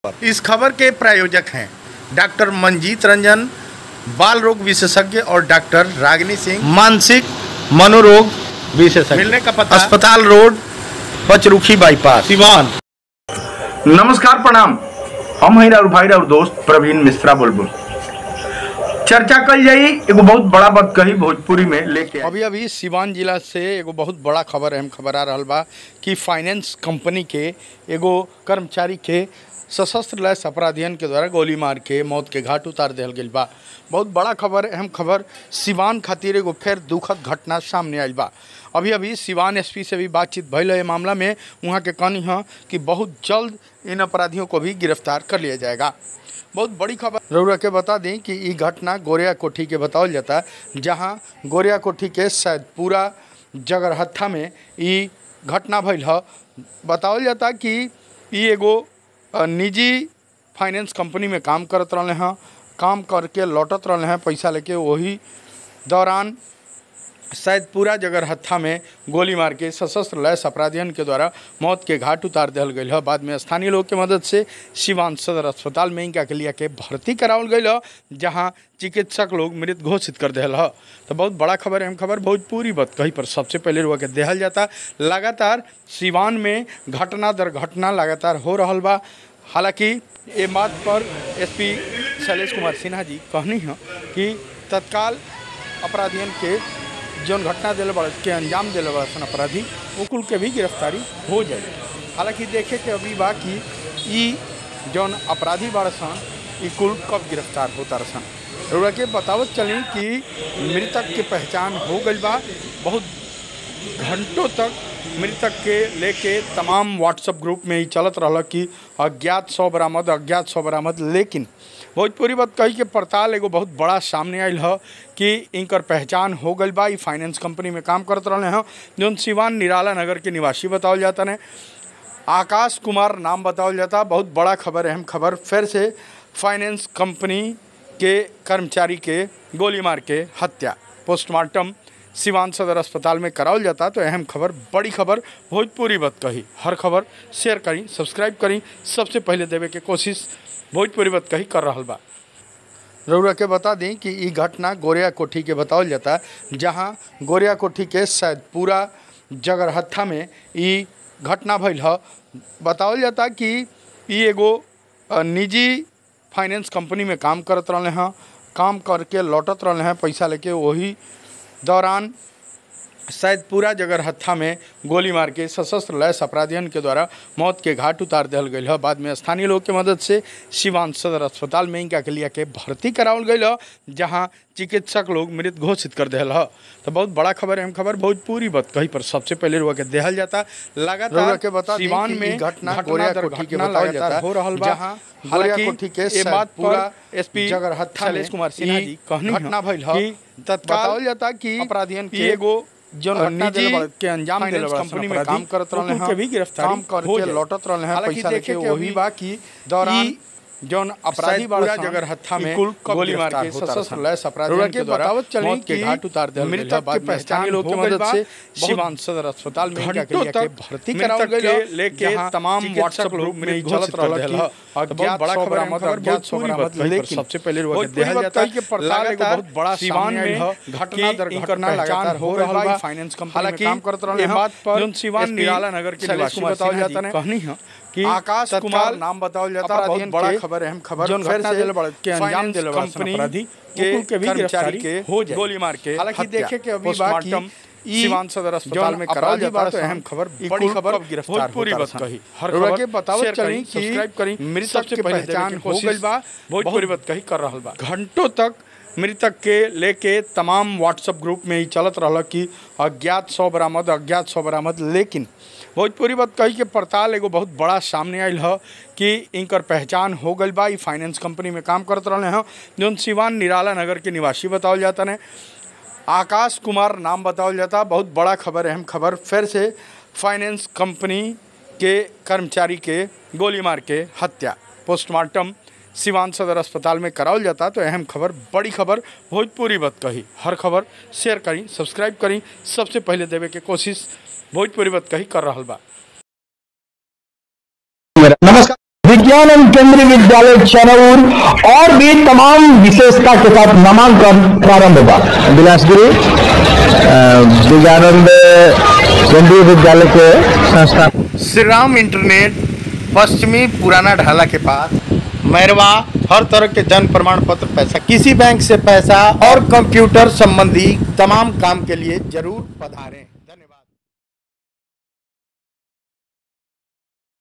इस खबर के प्रायोजक हैं डॉक्टर मंजीत रंजन बाल रोग विशेषज्ञ और डॉक्टर रागिनी सिंह मानसिक मनोरोग विशेषज्ञ मिलने का पता अस्पताल रोड पचरुखी बाईपास सिवान नमस्कार प्रणाम हम हैं और भाई और दोस्त प्रवीण मिश्रा बुलबुल चर्चा कल जाई एगो बहुत बड़ा बात कही भोजपुरी में लेके आई। अभी अभी सिवान जिला से एगो बहुत बड़ा खबर अहम खबर आ रहल बा कि फाइनेंस कंपनी के एगो कर्मचारी के सशस्त्र लैस अपराधियन के द्वारा गोली मार के मौत के घाट उतार दिया गई बा बहुत बड़ा खबर अहम खबर सिवान खातिर एगो फिर दुखद घटना सामने आयल बा अभी अभी सिवान एसपी से भी बातचीत भइल है मामला में वहाँ के कहनी है कि बहुत जल्द इन अपराधियों को भी गिरफ्तार कर लिया जाएगा बहुत बड़ी खबर रउरा के बता दें कि ई घटना गोरिया कोठी के बतावल जाता जहां गोरिया कोठी के सैदपुरा जगरहत्था में ई घटना भइल ह बतावल जाता कि ई एगो अ, निजी फाइनेंस कंपनी में काम करत रहले हैं काम करके लौटत रहले हैं पैसा लेके वही दौरान शायद पूरा जगरहत्था में गोली मार के सशस्त्र लैस अपराधियन के द्वारा मौत के घाट उतार दिया गई है बाद में स्थानीय लोग के मदद से सिवान सदर अस्पताल में इनका के लिया के भर्ती करावल गई है जहाँ चिकित्सक लोग मृत घोषित कर दिया है तो बहुत बड़ा खबर अहम खबर भोजपुरी बात कहीं पर सबसे पहले रुआ के देहल जाता लगातार सिवान में घटना दर घटना लगातार हो रहा बा हालांकि ये बात पर एसपी शैलेश कुमार सिन्हा जी कहनी है कि तत्काल अपराधियन के जौन घटना दिले बड़ के अंजाम दिले बड़सन अपराधी वो कुल के भी गिरफ्तारी हो जाए हालांकि देखे के अभी बा कि ई जौन अपराधी बड़सन ई कुल कब गिरफ्तार होता रसन रउरा के बतावत चली कि मृतक के पहचान हो गई बा बहुत घंटों तक मृतक के लेके तमाम व्हाट्सएप ग्रुप में ही चलत रहल कि अज्ञात सौ बरामद अज्ञात सौ बरामद लेकिन भोजपुरी बात कही के पड़ताल एगो बहुत बड़ा सामने आयल है कि इनकर पहचान हो गई बा ई फाइनेंस कंपनी में काम करत रहले हैं जौन सिवान निराला नगर के निवासी बतावल जाता ने आकाश कुमार नाम बतावल जाता बहुत बड़ा खबर अहम खबर फिर से फाइनेंस कंपनी के कर्मचारी के गोली मार के हत्या पोस्टमार्टम सिवान सदर अस्पताल में करावल जाता तो अहम खबर बड़ी खबर भोजपुरी बात कही हर खबर शेयर करी सब्सक्राइब करी सबसे पहले देवे के कोशिश भोजपुरी बात कही कर रहा बा रउरा के बता दें कि ई घटना गोरिया कोठी के बतावल जाता जहां गोरिया कोठी के सैदपुरा जगरहत्था में ई घटना भइल ह बतावल जाता कि ई एगो अ, निजी फाइनेंस कंपनी में काम करत रहले हैं काम करके लौटत रहले हैं पैसा लेके वही दौरान शायद पूरा जगरहत्था में गोली मार के सशस्त्र लैस अपराधियन के द्वारा मौत के घाट उतार दिया गई है बाद में स्थानीय लोग के मदद से सिवान सदर अस्पताल में इनका के लिया के भर्ती करावल गई है जहाँ चिकित्सक लोग मृत घोषित कर दिया है तो बहुत बड़ा खबर अहम खबर भोजपुरी बात कहीं पर सबसे पहले रुआ के देहल जाता लगातार के बता सिवान में घटना गोरिया कोठी के बतावल जाता हो रहा जहाँ हालांकि कोठी के ये बात पूरा एसपी जगरहत्था शैलेश कुमार सिन्हा जी कहनी घटना भइल है तत्काल जाता कि अपराधियन के एगो जौन घटना निजी दिले बड़- के अंजाम दिले फाइनेंस कंपनी कंपनी में में काम काम करत रहले उनके हैं भी गिरफ्तारी काम हो करके जाए। लौटत रहले हैं हालांकि पैसा देखे लेके के वही अभी बा कि दौरान ई जौन अपराधी शायद पूरा बड़सन, जगरहत्था ई में कुल कब गोली मार गिरफ्तार के होता सशस्त्र रहसन। लैस अपराधियन रउरा के के द्वारा बतावत चली मौत के कि घाट उतार दिया मृतक गइल है। के बाद में पहचान स्थानीय लोग के हो गइल मदद बा। से सिवान सदर अस्पताल में इनका के घंटों लिया के तक भर्ती मृतक करावल गइल के है, लेके जहाँ तमाम चिकित्सक व्हाट्सएप लोग ग्रुप में मृत घोषित घोषित कर कर दिया दिया है। है। तो बहुत बड़ा सौ खबर बरामद, खबर अज्ञात भोजपुरी सौ बात बरामद, लेकिन लेकिन सबसे पहले रुआ के भोजपुरी देहल बात जाता कही के पड़ताल एगो लगातार बहुत बड़ा सिवान सामने में आइल ह, घटना दर कि इनकर घटना पहचान लगातार हो हो रहल रहा बा। बा फाइनेंस कंपनी में हालांकि काम करत रहले ये हैं बात पर जौन सिवान एसपी निराला नगर के शैलेश निवासी कुमार बतावल सिन्हा जाता जी ने कहनी है कि आकाश तत्काल कुमार नाम बतावल जाता बहुत अपराधियन बड़ा के खबर अहम खबर जौन फिर घटना से दिले बड़- के अंजाम फाइनेंस दिले बड़सन कंपनी अपराधी के वो कुल के भी कर्मचारी गिरफ्तारी के हो जाए गोली मार के हालांकि हत्या। देखे के अभी पोस्टमार्टम बाकी ई सिवान सदर अस्पताल जौन में करावल अपराधी जाता तो बड़सन, अहम खबर ई बड़ी कुल खबर कब गिरफ्तार भोजपुरी होता बात रसन। कही हर रउरा खबर के बतावत शेयर चली करी, कि सब्सक्राइब करी मृतक सबसे के पहले पहचान देवे के हो कोशिश गइल बा। भोजपुरी बहुत बात कही कर रहल बा घंटों तक मृतक के लेके तमाम व्हाट्सएप ग्रुप में ही चलत रहल कि अज्ञात सौ बरामद अज्ञात सौ बरामद लेकिन भोजपुरी बात कही के पड़ताल एगो बहुत बड़ा सामने आयल है कि इनकर पहचान हो गई बा ई फाइनेंस कंपनी में काम करत रहले हैं जौन सिवान निराला नगर के निवासी बतावल जाता ने आकाश कुमार नाम बतावल जाता बहुत बड़ा खबर अहम खबर फिर से फाइनेंस कंपनी के कर्मचारी के गोली मार के हत्या पोस्टमार्टम सिवान सदर अस्पताल में करावल जाता तो अहम खबर बड़ी खबर भोजपुरी बात कही हर खबर शेयर करी सब्सक्राइब करी सबसे पहले देवे के कोशिश भोजपुरी बात कही कर रहल बा नमस्कार विज्ञान केंद्रीय विद्यालय चनौर और भी तमाम विशेषता के साथ नामांकन प्रारंभ हुआ बिलासपुरी विज्ञानंद केंद्रीय विद्यालय के संस्था श्री राम इंटरनेट पश्चिमी पुराना ढाला के पास मैरवा हर तरह के जन्म प्रमाण पत्र पैसा किसी बैंक से पैसा और कंप्यूटर संबंधी तमाम काम के लिए जरूर पधारें